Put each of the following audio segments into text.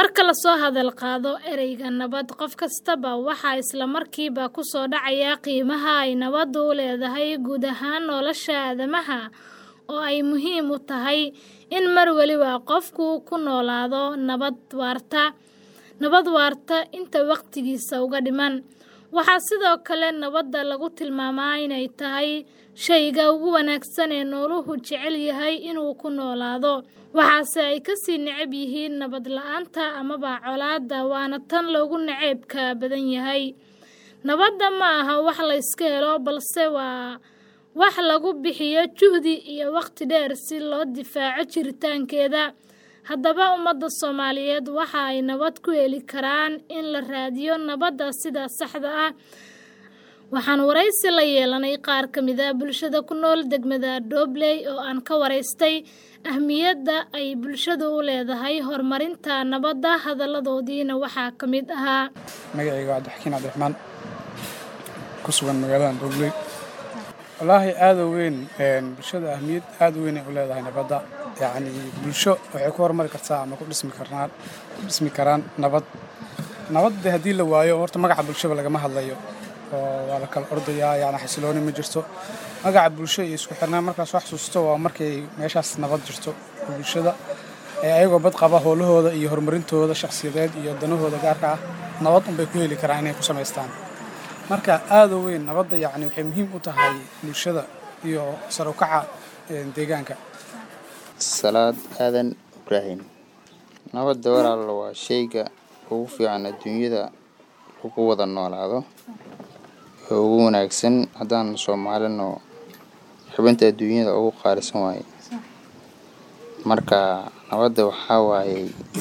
Marka la soo hadal qaado ereyga nabad, qof kastaba waxaa isla markiiba ku soo dhacaya qiimaha ay nabaddu u leedahay guud ahaan nolosha aadamaha oo ay muhiim u tahay in mar waliba qofku ku noolaado nabad waarta, nabad waarta inta waqtigiisa uga dhiman. Waxaa sidoo kale nabadda lagu tilmaamaa inay tahay shayga ugu wanaagsan ee nooluhu jecel yahay inuu ku noolaado, waxaase ay ka sii neceb yihiin nabad la'aanta amaba colaadda waana tan loogu nacaybka badan yahay. Nabadda ma aha wax la iska helo, balse waa wax lagu bixiyo juhdi iyo waqti dheer si loo difaaco jiritaankeeda. Haddaba, ummadda Soomaaliyeed waxa ay nabad ku heli karaan in la raadiyo nabadda sida saxda ah. Waxaan wareysi la yeelanay qaar ka mid ah bulshada ku nool degmada Doobley oo aan ka waraystay ahmiyadda ay bulshadu u leedahay horumarinta nabadda. Hadalladoodiina waxaa ka mid ahaa. Magacayga waa Cabdixakiin Cabdiraxmaan ku sugan magaalada Doobley. Wallaahi aad u weyn bulshada ahmiyad aad u weyn ay u leedahay nabadda. Yacni bulsho waxay ku horumari kartaa ama ku dhismi karnaan ku dhismi karaan nabad. Nabadda haddii la waayo horta magaca bulshaba lagama hadlayo oo waa la kala ordayaa yacni xasilooni ma jirto. Magaca bulsho iyo isku xirnaan markaas wax xasuusto waa markay meeshaas nabad jirto bulshada ee ayagoo bad qaba howlahooda iyo horumarintooda shakhsiyadeed iyo danahooda gaarka ah nabad unbay ku heli karaan inay ku samaystaan. Marka aad u weyn nabadda yacni waxay muhiim u tahay bulshada iyo sar u kaca deegaanka. Salaad aadan Ibraahim nabadda walaal waa shayga ugu fiican adduunyada lagu wada noolaado ee ugu wanaagsan haddaan Soomaalino xubinta adduunyada ugu qaalisan waaye marka nabadda waxaa waaye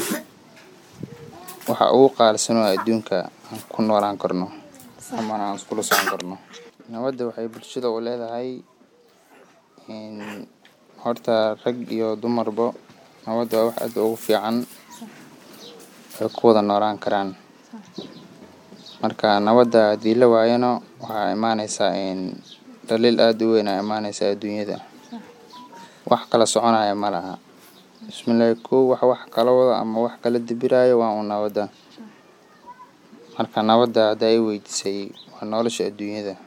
waxa ugu qaalisan oo adduunka aan ku noolaan karno ama aan iskula socon karno nabadda waxay bulshada u leedahay horta rag iyo dumarba nabadda waa wax aad ugu fiican ay ku wada noolaan karaan marka nabadda haddii la waayana waxaa imaanaysaa dhaliil aad u weyn aa imaanaysa adduunyada wax kala soconaya ma laha bismillaahi kow wax wax kala wada ama wax kala dibiraayo waa un nabadda marka nabadda haddaa i weydiisay waa nolosha adduunyada